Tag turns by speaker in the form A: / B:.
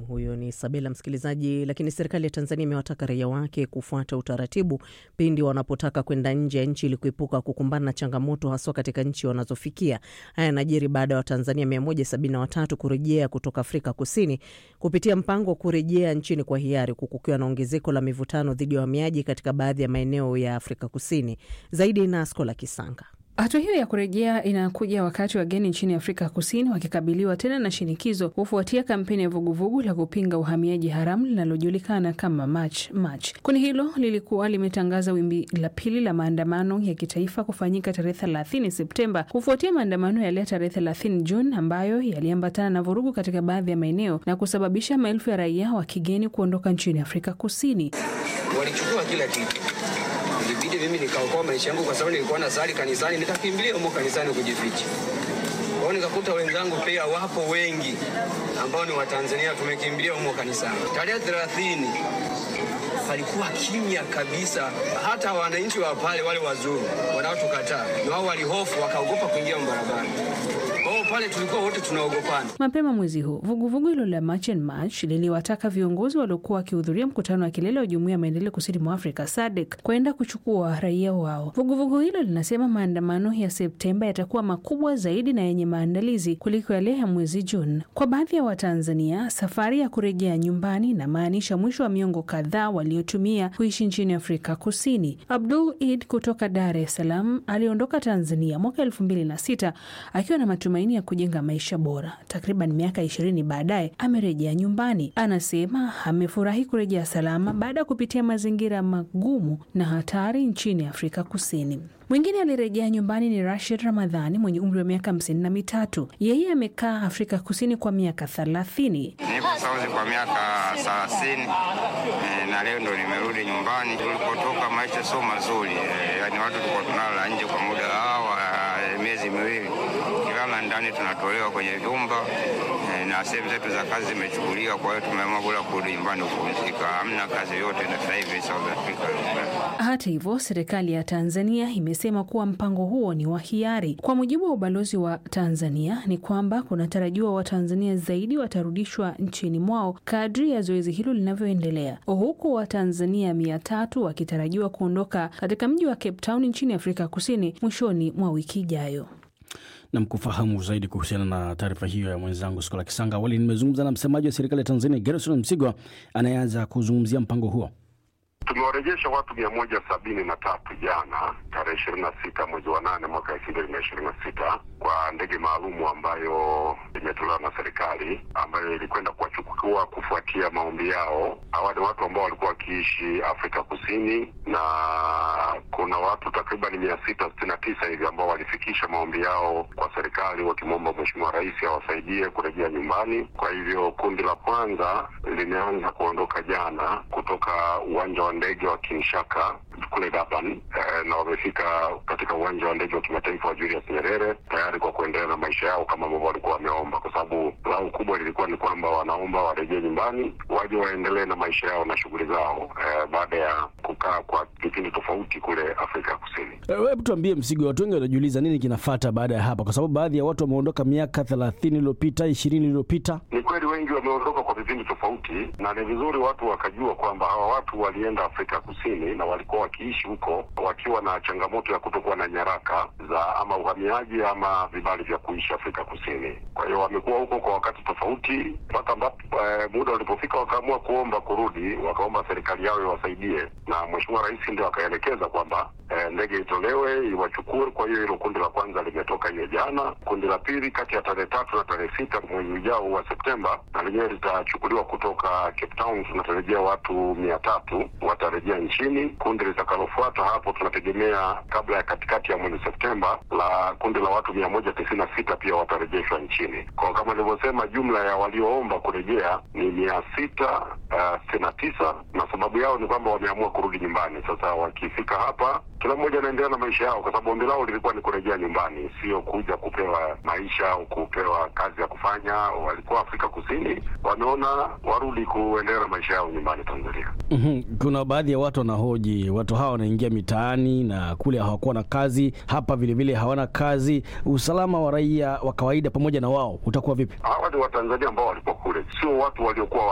A: Huyo ni Sabela msikilizaji. Lakini serikali ya Tanzania imewataka raia wake kufuata utaratibu pindi wanapotaka kwenda nje ya nchi ili kuepuka kukumbana na changamoto haswa katika nchi wanazofikia. Haya yanajiri baada ya Watanzania 173 kurejea kutoka Afrika Kusini kupitia mpango wa kurejea nchini kwa hiari, huku kukiwa na ongezeko la mivutano dhidi ya wahamiaji katika baadhi ya maeneo ya Afrika Kusini. Zaidi na Askola Kisanga.
B: Hatua hiyo ya kurejea inakuja wakati wageni nchini Afrika Kusini wakikabiliwa tena na shinikizo kufuatia kampeni ya vuguvugu la kupinga uhamiaji haramu linalojulikana kama March March. Kundi hilo lilikuwa limetangaza wimbi la pili la maandamano ya kitaifa kufanyika tarehe 30 Septemba kufuatia maandamano yale ya tarehe 30 Juni ambayo yaliambatana na vurugu katika baadhi ya maeneo na kusababisha maelfu ya raia wa kigeni kuondoka nchini Afrika Kusini.
C: Walichukua kila kitu ilibidi mimi nikaokoa maisha yangu kwa sababu nilikuwa na sali kanisani, nikakimbilia humo kanisani kujificha. Kwa hiyo nikakuta wenzangu pia wapo wengi ambao ni Watanzania, tumekimbilia humo kanisani. Tarehe 30 palikuwa kimya kabisa, hata wananchi wa pale wale wazuru wanaotukataa na wao walihofu, wakaogopa kuingia barabara. Kwa hiyo pale tulikuwa wote tunaogopana.
B: Mapema mwezi huu vuguvugu hilo la March and March liliwataka viongozi waliokuwa wakihudhuria mkutano wa kilele wa Jumuiya ya Maendeleo Kusini mwa Afrika SADC kwenda kuchukua raia wao. Vuguvugu hilo linasema maandamano ya Septemba yatakuwa makubwa zaidi na yenye maandalizi kuliko yale ya mwezi Juni. Kwa baadhi ya Watanzania, safari ya kurejea nyumbani inamaanisha mwisho wa miongo kadhaa waliotumia kuishi nchini Afrika Kusini. Abdul Id kutoka Dar es Salaam aliondoka Tanzania mwaka elfu mbili na sita akiwa na matumaini ya kujenga maisha bora. Takriban miaka ishirini baadaye amerejea nyumbani. Anasema amefurahi kurejea salama baada ya kupitia mazingira magumu na hatari nchini Afrika Kusini. Mwingine alirejea nyumbani ni Rashid Ramadhani mwenye umri wa miaka hamsini na mitatu. Yeye amekaa Afrika Kusini kwa miaka thelathini.
D: Nipo Sauzi kwa miaka thelathini e, na leo ndo nimerudi nyumbani. Tulipotoka maisha sio mazuri e, yani watu tulikuwa tunalala nje kwa muda hawa e, miezi miwili kilala ndani, tunatolewa kwenye vyumba e, na sehemu zetu za kazi zimechukuliwa. Kwa hiyo tumeamua bora kurudi nyumbani kupumzika. Hamna kazi yote na sasa hivi South Africa.
B: Hata hivyo, serikali ya Tanzania imesema kuwa mpango huo ni wa hiari. Kwa mujibu wa ubalozi wa Tanzania ni kwamba kunatarajiwa Watanzania zaidi watarudishwa nchini mwao kadri ya zoezi hilo linavyoendelea, huku Watanzania mia tatu wakitarajiwa kuondoka katika mji wa Cape Town nchini Afrika Kusini mwishoni mwa wiki ijayo.
E: Nam, kufahamu zaidi kuhusiana na taarifa hiyo ya mwenzangu Skola Kisanga, awali nimezungumza na msemaji wa serikali ya Tanzania Gerson Msigwa anayeanza kuzungumzia mpango huo.
F: Tumewarejesha watu mia moja sabini na tatu jana tarehe ishirini na sita mwezi wa nane mwaka elfu mbili na ishirini na sita kwa ndege maalumu ambayo imetolewa na serikali ambayo ilikwenda kuwachukua kufuatia maombi yao. Hawa ni watu ambao walikuwa wakiishi Afrika Kusini na kuna watu takriban mia sita sitini na tisa hivi ambao walifikisha maombi yao kwa serikali wakimwomba Mheshimiwa Rais awasaidie kurejea nyumbani. Kwa hivyo kundi la kwanza limeanza kuondoka jana kutoka uwanja wa ndege wa Kinshaka kule Durban eh, na wamefika katika uwanja wa ndege wa kimataifa wa Julius Nyerere tayari kwa kuendelea na maisha yao kama ambavyo walikuwa wameomba, kwa sababu lao kubwa lilikuwa ni kwamba wanaomba warejee nyumbani waje waendelee na maisha yao na shughuli zao eh, baada ya kukaa kwa kipindi tofauti kule Afrika Kusini.
E: Hebu tuambie, Msigwa, watu wengi wanajiuliza nini kinafata baada ya hapa, kwa sababu baadhi ya watu wameondoka miaka thelathini iliyopita ishirini iliyopita.
F: Ni kweli wengi wameondoka kwa vipindi tofauti, na ni vizuri watu wakajua kwamba hawa watu walienda Afrika Kusini na walikuwa wakiishi huko wakiwa na changamoto ya kutokuwa na nyaraka za ama uhamiaji ama vibali vya kuishi Afrika Kusini. Kwa hiyo wamekuwa huko kwa wakati tofauti mpaka ambapo eh, muda ulipofika wakaamua kuomba kurudi, wakaomba serikali yao iwasaidie, na Mheshimiwa Rais ndio akaelekeza kwamba eh, ndege itolewe iwachukue. Kwa hiyo hilo kundi la kwanza limetoka hiyo jana. Kundi la pili kati ya tarehe tatu na tarehe sita mwezi ujao wa Septemba, na lenyewe litachukuliwa kutoka Cape Town. Tunatarajia watu mia tatu watarejea nchini. Kundi litakalofuata hapo tunategemea kabla ya katikati ya mwezi Septemba, la kundi la watu mia moja tisini na sita pia watarejeshwa nchini. Kwa kama nilivyosema, jumla ya walioomba kurejea ni mia sita sitini na tisa na sababu yao ni kwamba wameamua kurudi nyumbani. Sasa wakifika hapa kila mmoja anaendelea na maisha yao, kwa sababu ombi lao lilikuwa ni kurejea nyumbani, sio kuja kupewa maisha au kupewa kazi ya kufanya. Walikuwa Afrika Kusini, wameona warudi kuendelea na maisha yao nyumbani Tanzania.
E: Mhm. Kuna baadhi ya watu wanahoji, watu hawa wanaingia mitaani na kule hawakuwa na kazi, hapa vilevile hawana kazi. Usalama wa raia wa kawaida pamoja na wao utakuwa vipi?
F: Hawa ni Watanzania ambao walikuwa kule, sio watu waliokuwa